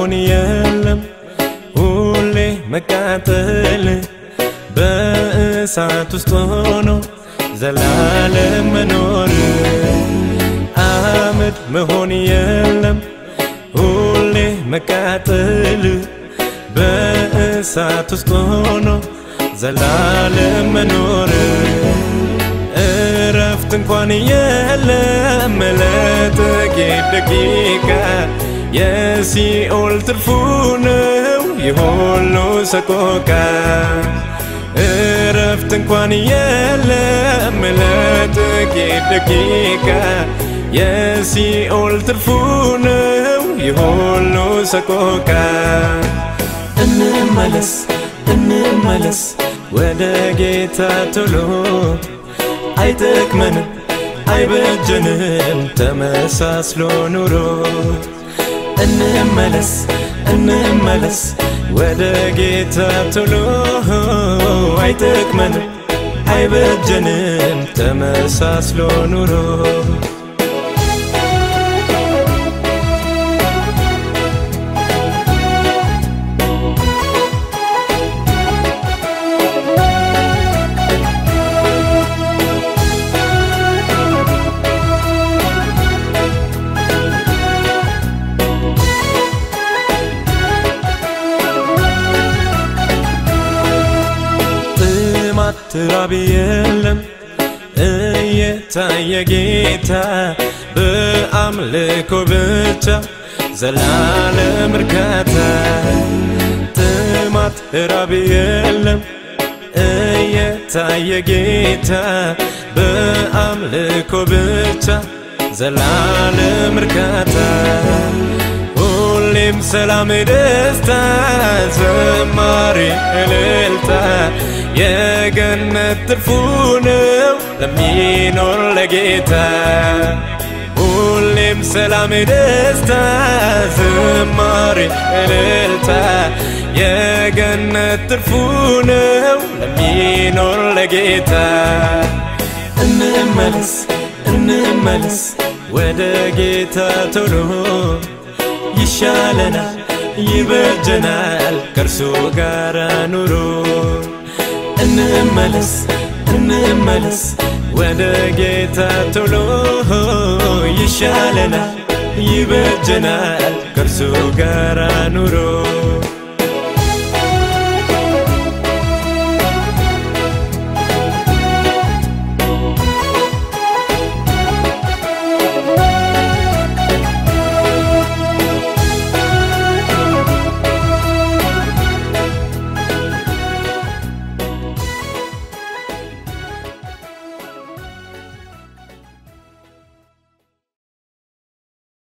መሆን የለም ሁሌ መቃጠል በእሳት ውስጥ ሆኖ ዘላለም መኖር አመድ መሆን የለም ሁሌ መቃጠል በእሳት ውስጥ ሆኖ ዘላለም መኖር እረፍት እንኳን የለም ለጥቂት ደቂቃ የሲኦል ትርፉ ነው የሁሉ ሰቆቃ እረፍት እንኳን የለም ለጥቂት ደቂቃ የሲኦል ትርፉ ነው የሁሉ ሰቆቃ እንመለስ እንመለስ ወደ ጌታ ቶሎ አይጠቅመንም አይበጀንም ተመሳስሎ ኑሮ እንመለስ እንመለስ ወደ ጌታ ቶሎ አይጠቅመንም አይበጀንም ተመሳስሎ ኑሮ ጥማት ትራብ የለም እየታየ ጌታ በአምልኮ ብቻ ዘላለም እርካታ ጥማት ራብ የለም እየታየ ጌታ በአምልኮ ብቻ ዘላለም እርካታ ሁሌም ሰላም ደስታ ዘማሪ እልልታ የገነት ትርፉ ነው ለሚኖር ለጌታ ሁሌም ሰላም ደስታ ዝማሬ እልልታ የገነት ትርፉ ነው ለሚኖር ለጌታ እንመለስ እንመለስ ወደ ጌታ ቶሎ ይሻለናል ይበጀናል ከእርሱ ጋር ኑሮ እንመለስ እንመለስ ወደ ጌታ ቶሎ ይሻለናል ይበጀናል ከእርሱ ጋር ኑሮ